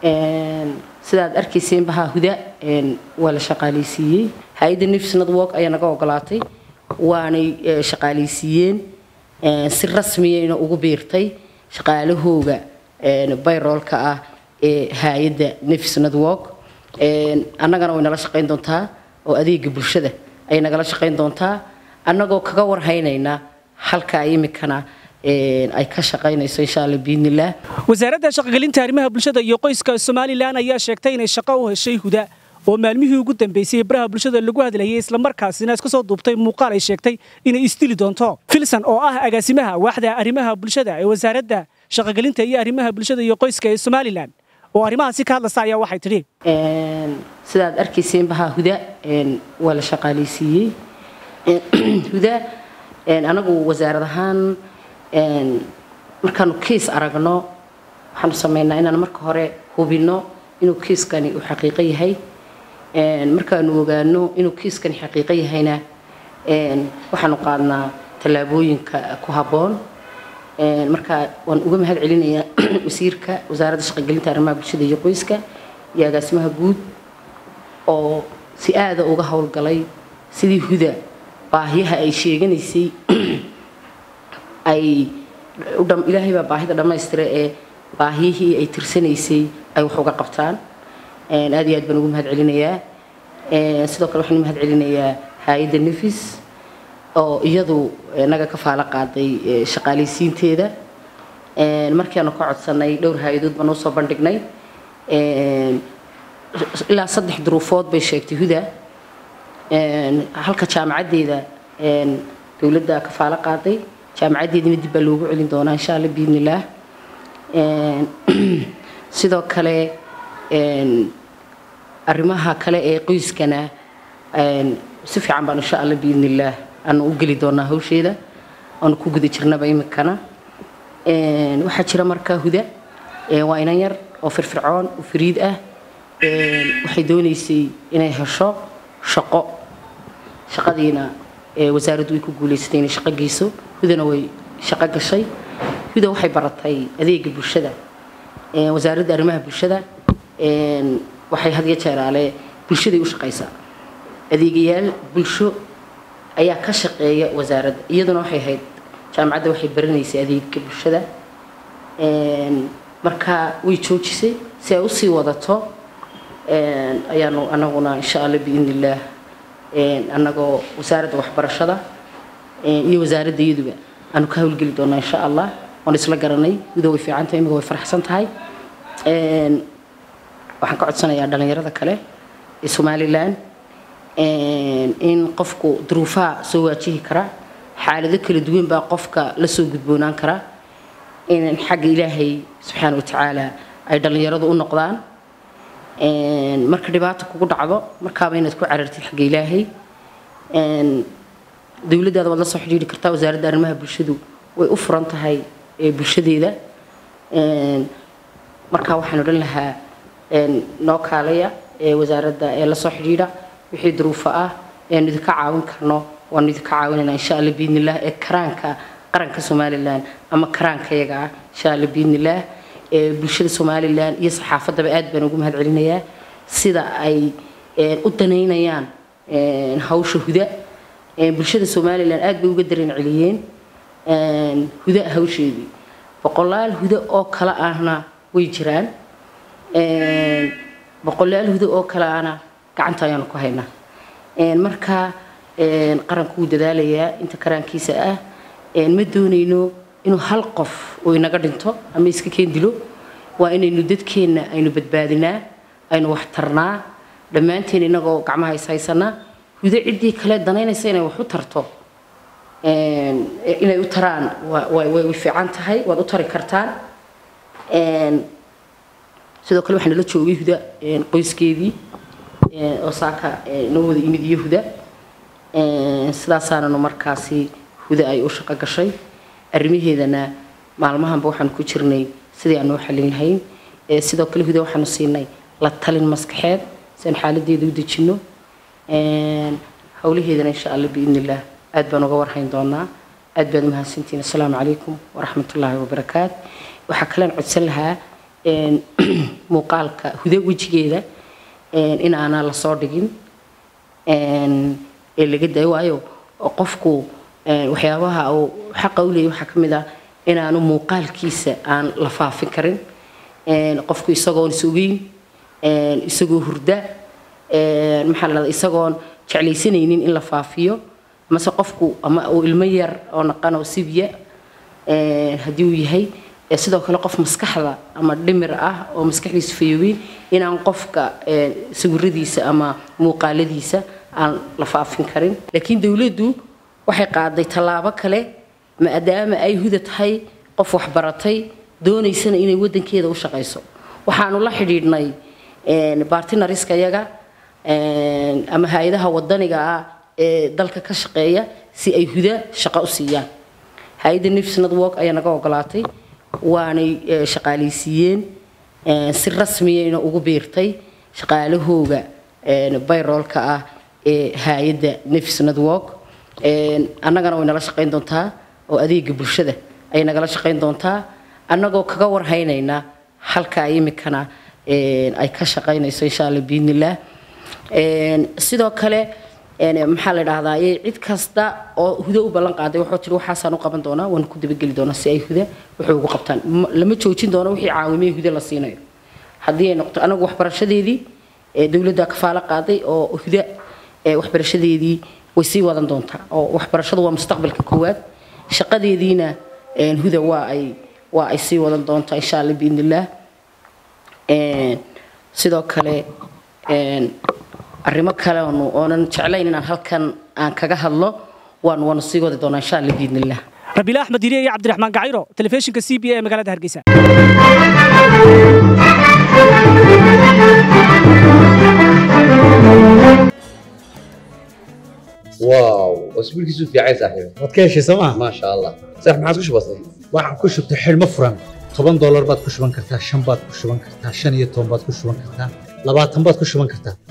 sidaad arkayseen bahaa huda waa la shaqaaleysiiyey hay-adda nefs network ayaa naga ogolaatay waanay shaqaaleysiiyeen si rasmiyayna ugu biirtay shaqaalahooga bayroolka ah ee hay-adda nefs network annagana way nala shaqayn doontaa oo adeega bulshada ayay nagala shaqayn doontaa annagoo kaga warhaynayna halka imikana ay ka shaqaynayso insha alla biidnillaah wasaaradda shaqogelinta arrimaha bulshada iyo qoyska somalilan ayaa sheegtay inay shaqo u heshay huda oo maalmihii ugu dambeysay baraha bulshada lagu hadlayay islamarkaasina iska soo duubtay muuqaal ay sheegtay inay isdili doonto filson oo ah agaasimaha waaxda arrimaha bulshada ee wasaaradda shaqogelinta iyo arrimaha bulshada iyo qoyska ee somalilan oo arrimahaasi ka hadlaysa ayaa waxay tidhi sidaad arkayseen bahaa huda waa la shaqaaleysiiyey huda anagu wasaarad ahaan markaanu kiis aragno waxaanu sameynaa inaan marka hore hubinno inuu kiiskani uu xaqiiqo yahay markaanu ogaano inuu kiiskani xaqiiqo yahayna waxaanu qaadnaa tallaabooyinka ku habboon marka waan uga mahad celinayaa wasiirka wasaaradda shaqogelinta arrimaha bulshada iyo qoyska iyo agaasimaha guud oo si aada uga howlgalay sidii huda baahiyaha ay sheeganaysay ay ilaahay baa baahida dhammaystira ee baahiyihii ay tirsanaysay ay wax uga qabtaan aad iyo aad baan ugu mahad celinayaa sidoo kale waxaan mahad celinayaa hay-adda nefis oo iyadu naga ka faalo qaaday shaqaaleysiinteeda markiaanu ka codsanay dhowr hay-adood baan usoo bandhignay ilaa saddex duruufood bay sheegtay huda halka jaamacaddeeda dowladda ka faalo qaaday jaamacaddeedina dib baa loogu celin doonaa insha alla biidnillaah sidoo kale arrimaha kale ee qoyskana si fiican baan insha alla biidnillaah aanu u geli doonaa hawsheeda aanu ku guda jirnaba imikana waxaa jira markaa huda waa inan yar oo firfircoon oo fariid ah waxay doonaysay inay hesho shaqo shaqadiina wasaaraddu way ku guulaysatay inay shaqo geyso hudana way shaqo gashay huda waxay baratay adeega bulshada wasaaradda arrimaha bulshada waxay had iyo jeeraale bulshaday u shaqaysaa adeegayaal bulsho ayaa ka shaqeeya wasaaradda iyaduna waxay ahayd jaamacadda waxay baranaysay adeega bulshada marka way joojisay si ay usii wadato ayaanu anaguna insha alla biidnillaah annagoo wasaaradda waxbarashada iyo wasaaradda iyaduba aanu ka howlgeli doonaa insha allah waan isla garanay guda way fiican tahay imiga way faraxsan tahay waxaan ka codsanayaa dhallinyarada kale ee somalilan in qofku duruufaha soo waajihi kara xaalado kala duwan baa qofka la soo gudboonaan kara in xagga ilaahay subxaana watacaala ay dhallinyaradu u noqdaan marka dhibaata kugu dhacdo markaaba inaad ku carartid xagga ilaahay dowladdaada waad la soo xidhiiri kartaa wasaaradda arrimaha bulshadu way u furan tahay bulshadeeda marka waxaan odhan lahaa noo kaalaya ee wasaaradda ee la soo xidhiidha wixii duruufo ah eanu idinka caawin karno waanu idinka caawinaynaa insha alla biidnillaah ee karaanka qaranka somalilan ama karaankayaga ah insha alla biidnillaah bulshada somalilan iyo saxaafaddaba aad baan ugu mahad celinayaa sida ay u danaynayaan hawsha huda bulshada somalilan aad bay uga dareen celiyeen huda hawsheedii boqolaal huda oo kale ahna way jiraan boqolaal huda oo kale ahna gacanta ayaanu ku haynaa marka qaranku wuu dadaalayaa inta karaankiisa ah ma doonayno inuu hal qof uu inaga dhinto ama iska keen dilo waa inaynu dadkeenna aynu badbaadinaa aynu wax tarnaa dhammaanteen inagoo gacmaha is haysanaa hudo ciddii kale danaynaysa inay wax u tarto inay u taraan way fiican tahay waad u tari kartaan sidoo kale waxaa nala joogay huda qoyskeedii oo saaka noo wada yimid iyo huda sidaasaananu markaasi huda ay u shaqo gashay arrimaheedana maalmahanba waxaanu ku jirnay sidii aanu u xallin lahayn sidoo kale huda waxaanu siinay la talin maskaxeed si aan xaaladeeda u dejinno howlaheedana insha alla biidnillaah aad baan uga warhayn doonaa aad baad umahadsantihiin assalaamu calaykum waraxmatullaahi wabarakaat waxaa kalean codsan lahaa muuqaalka huda wejigeeda in aanaa lasoo dhigin ee laga dayo waayo qofku waxyaabaha uu xaqa u leeyahy waxaa ka mid ah inaanu muuqaalkiisa aan la faafin karin qofku isagoon is-ogeyn isagoo hurda maxaa la dhahdaa isagoon jeclaysanaynin in la faafiyo mase qofku ama uu ilmo yar oo naqan oo sibya haddii uu yahay sidoo kale qof maskaxda ama dhimir ah oo maskaxdiisa fayoobin inaan qofka sawiradiisa ama muuqaaladiisa aan la faafin karin laakiin dowladdu waxay qaaday tallaabo kale maadaama ay huda tahay qof waxbaratay doonaysana inay wadankeeda u shaqayso waxaanu la xidhiidhnay bartinariska yaga ama hay-adaha wadaniga ah ee dalka ka shaqeeya si ay huda shaqo u siiyaan hay-adda nefs network ayaa naga ogolaatay waanay shaqaalaysiiyeen si rasmiyayna ugu biirtay shaqaalahooga bayroolka ah ee hay-adda nefs network annagana way nala shaqayn doontaa oo adeega bulshada ayay nagala shaqayn doontaa annagoo kaga warhaynayna halka imikana ay ka shaqaynayso insha alla biidnillaah sidoo kale maxaa la dhahdaa cid kasta oo huda u ballan qaaday wuxuu tiri waxaasaan u qaban doonaa waan ku dabageli doonaa si ay huda waxay ugu qabtaan lama joojin doono wixii caawimee huda la siinayo haddii ay noqoto anagu waxbarashadeedii dowladda kafaalo qaaday oo huda waxbarashadeedii way sii wadan doontaa oo waxbarashadu waa mustaqbalka koowaad shaqadeediina huda waa ay waa ay sii wadan doontaa insha alla biidnillaah sidoo kale arrimo kale oonu oonan jeclayn inaan halkan aan kaga hadlo waanu waanu sii wadi doonaa insha alla biidnillaah rabiila axmed diriye iyo cabdiraxmaan gacayro telefishinka c b a ee magaalada hargeysa واو اسبوع كيسو في عايز صاحبي waad ka heshay sooma ما شاء الله صح ما عادش بسيط waxaan ku shubtay xidhmo furan toban doolar baad ku shuban kartaa shan baad ku shuban kartaa shan iyo toban baad ku shuban kartaa labaatan baad ku shuban kartaa